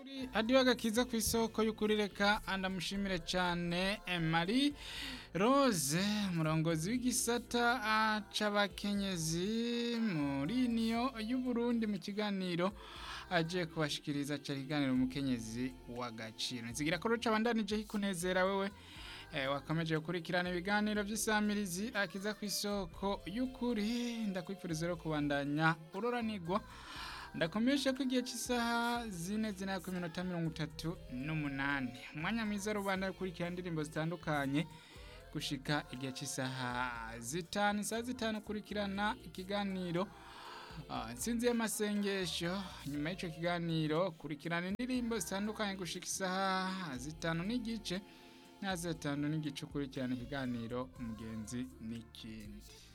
kuri adiyo agakiza ku isoko y'ukuri reka ndamushimire cyane Marie Rose umurongozi w'igisata c'abakenyezi muri niyo y'Uburundi mu kiganiro aje kubashikiriza ca kiganiro umukenyezi w'agaciro nzigira ko ruca bandanije hikunezera wewe eh, wakameje gukurikirana ibiganiro vy'isamirizi akiza ku isoko y'ukuri ndakwifuriza rero kubandanya uroranirwa ndakomeje ko igihe cy'isaha zine zina ku minota mirongo itatu n'umunani umwanya mwiza rubanda rukurikira indirimbo zitandukanye gushika igihe cy'isaha zitanu isaha zitanu ukurikirana ikiganiro Ah, nsinzi y'amasengesho nyuma y'icyo kiganiro kurikirana indirimbo zitandukanye gushika isaha zitanu n'igice na zitanu n'igice ukurikirana ikiganiro umugenzi n'ikindi